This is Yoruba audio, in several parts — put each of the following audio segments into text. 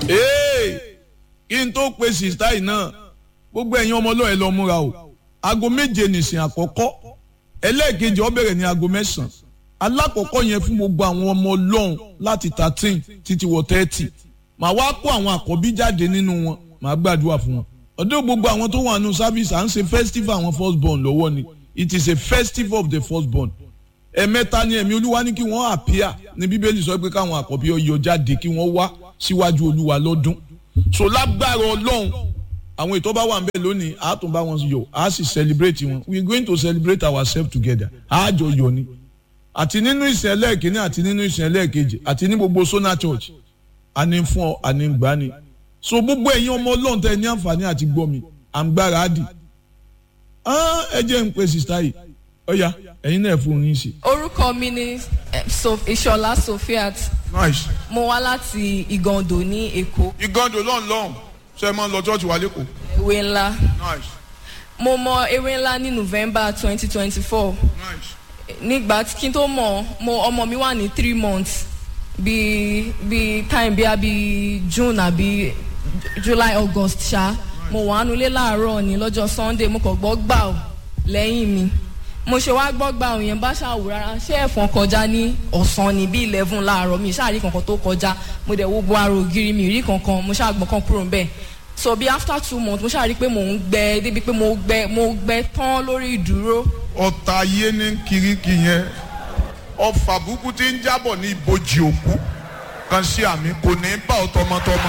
kí n tó pe sista yìí náà gbogbo ẹ̀yin ọmọ ọlọ́ọ̀ ẹ lọ múra o aago méje nìsín àkọ́kọ́ ẹlẹ́ẹ̀kejì ó bẹ̀rẹ̀ ní aago mẹ́sàn-án alákọ̀ọ́kọ́ yẹn fún gbogbo àwọn ọmọ ọlọ́run láti thirteen títí wọ thirty màá wá kó àwọn àkọ́bí jáde nínú wọn màá gbàdúrà fún wọn ọdún gbogbo àwọn tó wà nù service à ń ṣe festival àwọn first born lọ́wọ́ ni it is a festival of the first born ẹ̀mẹ́ta ni ẹ̀mí olúwa ní kí wọ́n appear ní bíbélì sọ pé káwọn àkọ́bí ọyọ jáde kí wọ́n wá síwájú olúwa lọ́dún so lágbára ọlọ́run àwọn ètò bá wà nbẹ lónìí a tún bá wọn yọ a sì celebrate wọn we are going to celebrate ourselves together a jọ yọ ni àti nínú ìsìn ẹlẹ́ẹ̀kínní àti nínú ìsìn ẹlẹ́ẹ̀kejì àti ní gbogbo sona church àní fún ọ àní gbà ni so gbogbo ẹ̀yin ọmọ ọlọ́run tẹ ní àǹfààní àti gbọ́ mi à ń gbára á dì ẹ jẹ́ ń pe sista yìí ọ̀ya ẹ̀yin náà fún yín sí. orúkọ mi ni ìṣọlá sofiat nice. mo wá láti ìgàndò ní èkó ìgàndò lọ́n lọ́n ṣe é máa ń lọ church wa lẹ́kọ̀ọ́. ewé ńlá nice mo mọ ewé ńlá ní november twenty twenty four nice. nígbà tí kí n tó mọ̀ mo ọmọ mi wà ní three months bíi bíi time bíi bíi june àbí july august ṣá mo wà nulẹ̀ láàárọ̀ ní lọ́jọ́ sunday mo kàn gbọ́ gbà ọ́ lẹ́yìn mi mo ṣe wá gbọ́ gbà ọ́ yẹn bá ṣàwò rárá ṣé ẹ̀fọn kọjá ní ọ̀sán ní bíi eleven láàárọ̀ mi ṣáà rí kankan tó kọjá mo dẹ̀ wo bo ara ògiri mi rí kankan mo ṣáà gbọ́n kan kúrò ń bẹ̀ so bí after two months mo ṣáà rí pé mò ń gbẹ débi pé mo gbẹ mo gbẹ tán lórí ìdúró ọ̀tá ayé ní kiriki yẹn ọfà burúkú tí ń jábọ̀ ní ibojì òkú kan sí àmì kò ní bá ọ tọmọtọmọ.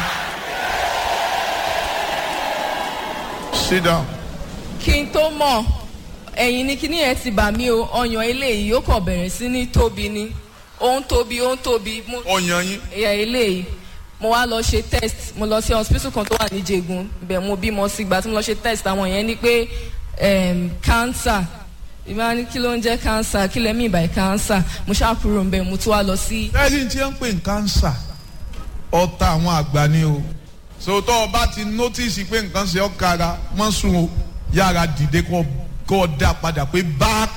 sit down. kí n tó mọ̀ ẹ̀yìn ni kíní yẹn ti bà mí o ọyàn eléyìí ó kàn bẹ̀rẹ̀ sí ní tóbi ni ó ń tóbi ó ń tóbi mo ọyàn yín ẹ̀yà eléyìí mo wá lọ ṣe test mo lọ sí hospital kan tó wà ní Jẹ̀gùn ibẹ̀ mo bímọ sí ìgbà tí mo lọ ṣe test àwọn yẹn ní pé em, cancer ìbá ní kí ló ń jẹ́ cancer kí lẹ́mí ìbàyí cancer mo ṣáà kúrò ń bẹ̀ mo tún wá lọ sí lẹ́yìn tí wọ́n ń pè ní kánsà ọ̀tá àwọn àgbà ni o sòtọ́ ọba ti nọ́tìsì pé nǹkan ṣe ọ́ kára mọ́ sùn o yára dìde kọ́ kọ́ dá padà pé back.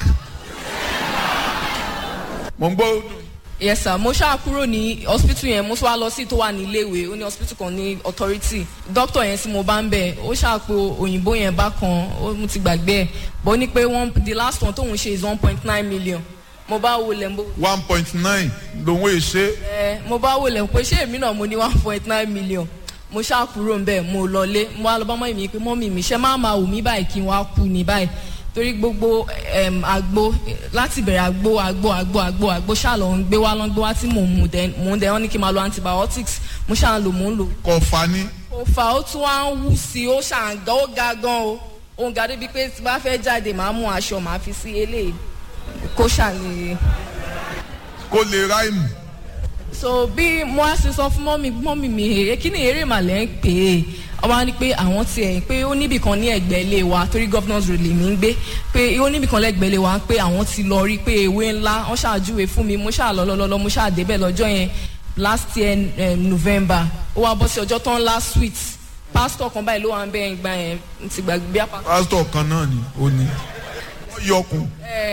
mo ń gbọ́ yes sir mo ṣáà kúrò ní hospital yẹn mo tún wá lọ sí tó wà ní iléèwé ó ní hospital kan ní authority doctor yẹn tí mo bá ń bẹ̀ ó ṣáà pé òyìnbó yẹn bá kan ó mo ti gbàgbé ẹ̀ bó ní pé one the last one tóun ṣe is one point nine million mo bá wò lẹ̀ mo one point nine lòun èè ṣe ẹ mo bá wò lẹ̀ pé ṣé èmi náà mo ní one point nine million mo ṣáà kúrò ń bẹ̀ mo lọlé mo wá lọ bá mọ́ mi pé mọ́mì mi ṣe máa ma wù mí báyìí kí n wá kú ní báyìí torí gbogbo em, àgbo láti bẹ̀rẹ̀ àgbo àgbo àgbo àgbo àgbo ṣáà lọ ń gbé wá lọ ń gbé wá tí mò ń mu dẹ mò ń dẹ wọn ní kí n máa lo antibiotics mo ṣáà ń lò mò ń lò. kọfà ni kò fà ó tún wá ń wú sí i ó ṣáà ń gan ó ga gan o ó ń ga débi pé tí bá fẹ́ jáde màá mú aṣọ màá fi sí eléyìí kó ṣàlè. kó lè ráìmù so bí mo á ṣe sọ fún mọ́mì mọ́mì mi èrè kí ni eré màlẹ́ ń pè é ọba ní pé àwọn tiẹ̀ pé ó níbì kan ní ẹ̀gbẹ́ ilé wa torí governors road lèmi ń gbé pé ó níbì kan lẹ́gbẹ̀ẹ́ ilé wa pé àwọn ti lọ rí pé ewé ńlá wọ́n ṣàjúwe fún mi mo ṣáà lọ lọ́lọ́lọ́ mo ṣáà débẹ̀ lọ́jọ́ yẹn last year um, November ó wá bọ́ sí ọjọ́ tán last sweet pastor kan báyìí ló wà ń bẹ́ẹ̀ gbà yẹn n ti gbàgbé bí apá. pásítọ̀ kan náà ni ó ní wọ́n yọkùn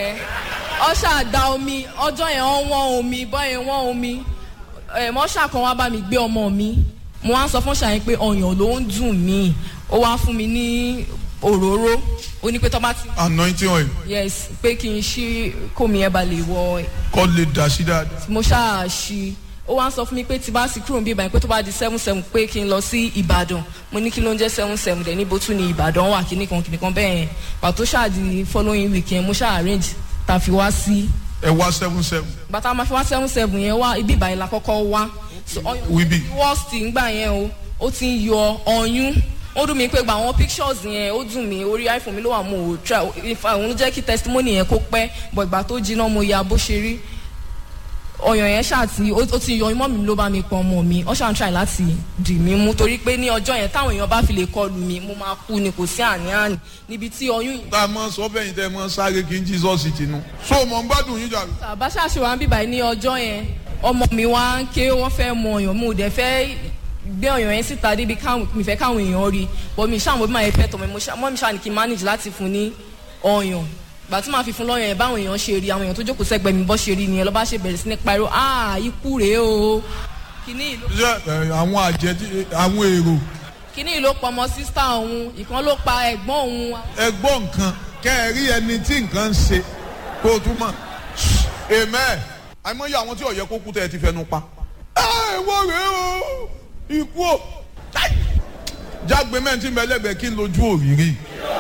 ọ ṣáà omi ọjọ́ yẹn wọ́n wọ́n omi bọ́yẹn wọ́n omi mọ́ṣà kan wá bá mi gbé ọmọ mi mo wá ń sọ fún ṣàyẹn pé ọyàn ló ń dùn mí ó wá fún mi ní òróró ó ní pé tọ́ bá ti. anointing oil yes pé kí n ṣí kómi ẹ̀ bá lè wọ kọ́ lè dà sí dáadáa. mo ṣáà ṣí ó wá ń sọ fún mi pé tí bá sì kúrò ń bí ìbàdàn pé tó bá di seven seven pé kí n lọ sí ìbàdàn mo ní kí ló ń jẹ́ seven seven dẹ̀ níbo tún ní ìbàdàn wà kíní kan kíní kan bẹ́ẹ̀ yẹn pàtó ṣáà di following weekend mo ṣáà arrange tá a fi wá sí ẹ wá seven seven bàtà máa fi wá seven seven yẹn wá ibi ìbàyẹn la kọ́kọ́ wá so ọyàn wíbí worst ngbà yẹn o ó ti ń yọ ọyún ó dùn mí pé gba àwọn pictures yẹn ó dùn mí orí iphone mi ló wà mo ò try ìfà òun ló jẹ́ kí testimony yẹn kó pẹ́ bọ̀ ìgbà tó jiná mo ya bó ṣe rí ọyàn yẹn ṣáà ti ó ó ti yọ imọ́ mi ló bá mi pọn ọmọ mi ó ṣáà ń try láti dì mí mú torí pé ní ọjọ́ yẹn táwọn èèyàn bá fi lè kọlù mi mo máa kú ni kò sí àní-àní níbi tí oyún yìí. tá a mọ sọ bẹ́yìn tẹ́ ẹ mọ sáré kí n Jesus tinú. so mọ̀ ń gbádùn yín jàre. bàbá ṣàṣe wa ń bíbá ní ọjọ́ yẹn ọmọ mi wá ń ké wọ́n fẹ́ mọ ọyàn mo dẹ̀ fẹ́ gbé ọyàn yẹn síta débi káwọn mi fẹ́ káwọn èèyàn rí bọ́ mi ṣáà mo bí máa yẹ fẹ́ tọ̀ mi mọ́ mi ṣáà ní kí n manage láti fún ní ọyàn gbà tí màá fi fún lọ́yàn yẹn báwọn èèyàn ṣe rí àwọn èèyàn tó jókòó sẹ́gbẹ̀ẹ́ mi bọ́ ṣe rí nìyẹn lọ́ba ṣe bẹ̀rẹ̀ sí ní pariwo ah ikú rèé o kíní ìlú ṣé ẹ, àwọn àjẹ tí- àwọn èrò kíní ìlú pọmọ sísá òun ìkan ló pa ẹ̀gbọ́n òun ẹ gbọ́ nǹkan kẹ́ ẹ rí ẹni tí nǹkan ń ṣe kó o tún mọ̀ amen àìmọye àwọn tí ọ̀yẹ́ kó kú tẹ́ ẹ ti fẹnu pa. ẹ wọ́n rèé o ikú o Ai! jágbe mẹ́rin tí mẹ́lẹ́gbẹ̀ẹ́ kí n lójú òrìrì.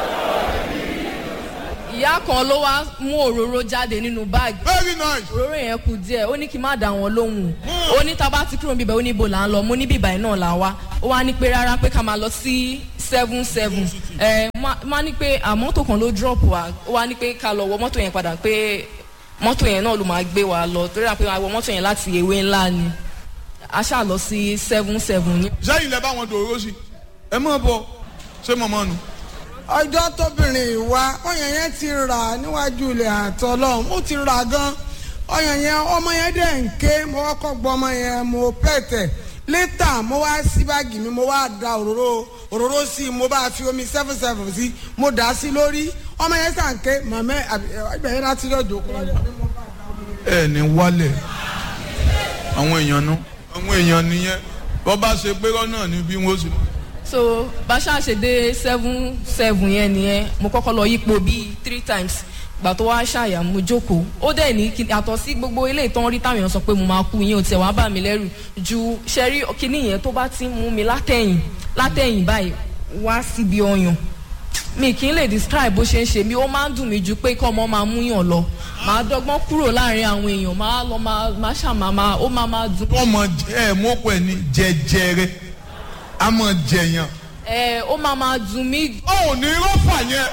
ìyá kan ló wá mú òróró jáde nínú báàgì very nice. òróró yẹn kù díẹ̀ ó ní kí n má dá wọn lóhùn ó ní tá a bá ti kúrò níbẹ̀ ó ní ibo là ń lọ mo ní bíbá yìí náà là wá ó wá ní pé rárá pé ká máa lọ sí seven seven ẹ má ní pé àmọ́tò kan ló drop wa ó wá ní pé ká lọ wọ mọ́tò yẹn padà pé mọ́tò yẹn náà ló máa gbé wa lọ torí àpé àwọn mọ́tò yẹn láti ewé ńlá ni a ṣáà lọ sí seven seven ní. sẹ́yìn lẹ bá wọn dòró sí ẹ mọ̀ bọ̀ ṣé mọ̀mọ́ nu. ọjọ́ tóbìnrin ìwà ọyàn yẹn ti rà níwájú ilẹ̀ àtọ́lọ́ ó ti rà gan ọyàn yẹn ọmọ yẹn dẹ̀ ń ké mo kọ́kọ́ gbọ́ ọmọ yẹn mo pẹ̀tẹ̀ létà mo wá sí báàgì mi mo wá da òróró òróró sí i mo bá fi omi seven seven sí mo dà á sí lórí ọmọ yẹn sàn ké màmá ẹgbẹ́ yẹn láti lọ́jọ́ kọ́ ẹ ní wálẹ̀ àwọn èèyàn nu àwọn èèyàn nìyẹn bọ́ bá ṣe pé rọ́nà ni bí wọ́n ṣe. so bàṣà ṣe dé seven seven yẹn nìyẹn mo kọ́kọ́ lọ yípo bíi three times gbà tó wá ṣàyà mo jókòó ó dẹ̀ ní kí àtọ̀ sí gbogbo ilé ìtàn rí táwọn èèyàn sọ pé mo máa kú yín ò tiẹ̀ wá bà mí lẹ́rù ju ṣẹ́rí kíní yẹn tó bá ti ń mú mi látẹ̀yìn látẹ̀yìn báyìí wá síbi ọyàn mi kì í lè describe bó ṣe ń ṣe mí ó máa ń dùn mí ju pé kọ́ ọmọ máa mú yàn lọ màá dọ́gbọ́n kúrò láàrin àwọn èèyàn máa lọ máa máa ṣàmà máa ó máa máa dùn. ọmọ ẹ mọ́kọ ẹ ní jẹjẹrẹ a mọ̀ jẹyàn. ẹ ó máa máa dùn mí ó ò ní rọ́fà yẹn.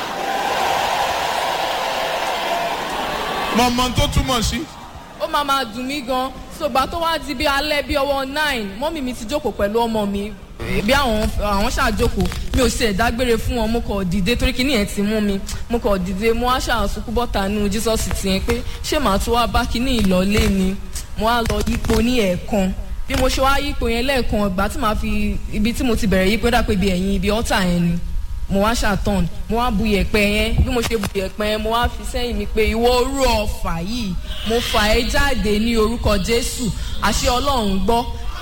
mọ̀mọ́ tó túmọ̀ sí. ó máa máa dùn mí gan ṣùgbọ́n tó wá di bí alẹ́ bí ọwọ́ nine mọ́mì mi ti jókòó pẹ̀lú ọmọ mi bí àwọn àwọn ṣàjókòó mi ò ṣe dágbére fún wọn mo kọ̀ dìde torí kíní yẹn ti mú mi mo kọ̀ dìde mo wá ṣàṣùkú bọ́ta nínú jesus ti yẹn pé ṣé màá tún wá bá kíní ìlọlé ni mo wá lọ yípo ní ẹ̀ẹ̀kan bí mo ṣe wá yípo yẹn lẹ́ẹ̀kan ìgbà tí màá fi ibi tí mo ti bẹ̀rẹ̀ yípo dà pé ibi ẹ̀yìn ibi ọ́tà yẹn ni mo wá ṣàtọ̀n mo wá bu yẹ̀pẹ̀ yẹn bí mo ṣe bu yẹ̀pẹ̀ yẹn mo wá fi sẹ́yìn mi pé ìwọ orú ọ̀fà yìí mo fà ẹ́ jáde ní orúkọ jésù àṣẹ ọlọ́run gbọ́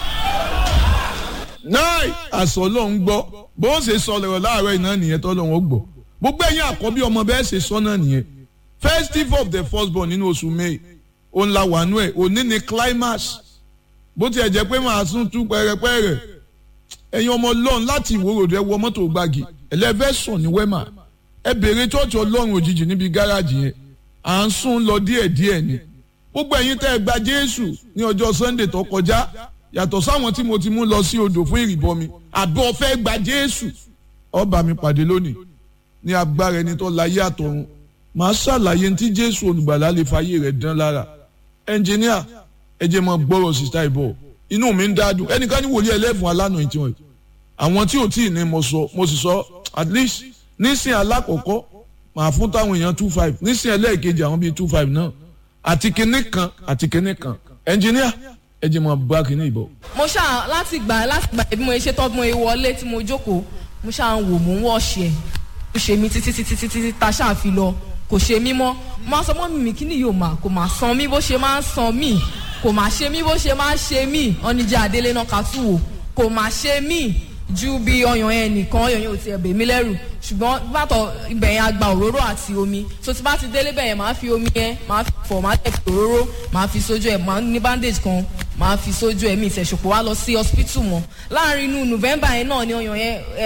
náì àṣọ ọlọ́run gbọ́ bó ń ṣe sọ lọ́rọ̀ láàárọ̀ iná nìyẹn tó lọ́wọ́ gbọ́ gbogbo ẹ̀yin àkọ́bí ọmọ bẹ́ẹ̀ ṣe sọ náà nìyẹn festive of the firstborn nínú oṣù may òun la wà nú ẹ̀ òní ni climax bó tiẹ̀ jẹ́ pé màá tún tú pẹ́rẹpẹ́rẹ ẹ̀yin ọmọ ọlọ́run láti ìwòròdú ẹ wọ mọ́tò gbági ẹlẹ́fẹ́ sùn ní wẹ́mà ẹ bèrè chọ́ọ̀chì ọlọ́run òjijì níbi gáràjì yẹn à ń sún lọ díẹ̀díẹ̀ ni gbogbo ẹ̀yin tẹ́ ẹ gba jésù ní ọjọ́ sunday tó kọjá yàtọ̀ sáwọn tí mo ti mú lọ sí odò fún ìrìbọmi àbí ọ̀fẹ́ gba jésù ọba mi pàdé lónìí ní agbára ẹni tó láyé àtọ̀run màá ṣàlàyé tí jésù olùgbàlà lè fàyè rẹ̀ dán lára ẹnjìníà ẹ jẹ́ mọ́ gbọ́rọ̀ sísá ìbọ̀ inú mi ń dádùn ẹnìkan ní wòlíì ẹlẹ́fun alánà ìtì wọn àwọn tí ò tí ì ní mo sọ mo sì sọ at least nísìn alákọ̀ọ́kọ́ màá fún táwọn èèyàn two five nísìn ẹlẹ́ẹ̀kejì àwọn bíi two five náà àti kinní kan àti kinní kan ẹnjìníà ẹ jẹ́ mọ́ bá kinní ìbọ̀. mo ṣáà láti gbà láti gbà bí mo ṣe tọ́ bí mo ṣe wọlé tí mo jókòó mo ṣáà ń wò mò ń wọ̀ṣì ẹ̀ ó ṣe mí títí títí títí ta ṣáà fi lọ kò ṣe mí mọ́ mo máa sọ mọ́ mi mi kí ni yóò máa kò máa san mí bó ṣe máa ń san mí kò máa ṣe mí bó ṣe máa ń ṣe mí ọ́nìjà àdélé náà ká tù wò kò máa ṣe mí ju bí ọyàn yẹn nìkan ọyàn yẹn ò tiẹ̀ bè mí lẹ́rù ṣùgbọ́n bàtọ̀ ibẹ̀ yẹn agba òróró àti omi so tí bá ti délé bẹ̀ yẹn máa fi omi yẹn máa fi fọ̀ máa tẹ̀ fi òróró máa fi sójú ẹ̀ máa ní bandage kan máa fi sójú ẹ̀ mi ìṣẹ̀ṣùpọ̀ wá lọ sí hospital mọ́ láàrin inú november yẹn náà ni ọyàn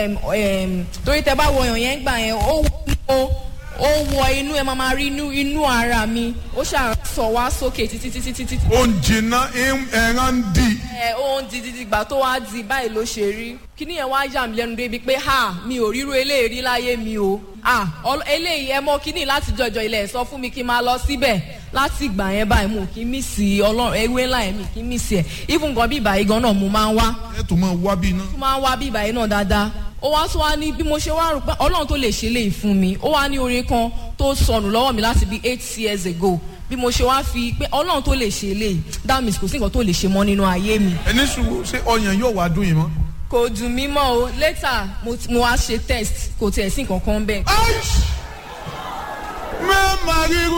yẹn torí tẹ bá wọ ọyàn yẹn gbà yẹn ó wọ ó wọ inú ẹ máa máa rí inú inú ara mi ó ṣáà sọ wá sókè títí títí títí. ó ń jìnnà ẹran ń dì. ẹ ó ń di dídí gbà tó wá di báyìí ló ṣe rí kíní yẹn wá yà mí lẹ́nu débi pé ha mi ò ríro eléyìí láyé mi o ah eléyìí ẹ mọ kíní láti jọjọ ilẹ̀ sọ fún mi kí n máa lọ síbẹ̀ láti ìgbà yẹn báyìí mo kì í mí sí ọlọ́run ewé ńlá yẹn mi kì í mí sí ẹ̀ even gan bí ìbàyí gan náà mo máa ń wá. ẹ tún máa wá bí iná. mo máa ń wá bí ìbàyí náà dáadáa ó wá tún wá ní bí mo ṣe wá rò pé ọlọ́run tó lè ṣe léyìí fún mi ó wá ní orin kan tó sọnù lọ́wọ́ mi láti bí eight years ago bí mo ṣe wá fi pé ọlọ́run tó lè ṣe léyìí that means kò sí nǹkan tó lè ṣe mọ́ nínú ayé mi. ẹni sùn ṣé ọyàn yóò wá dùn yìí mọ́. kò dùn mí mọ́ o later mo, mo wá ṣe test kò tiẹ̀ sí nǹkan kan bẹ́ẹ̀. mẹ́ẹ̀mà ríru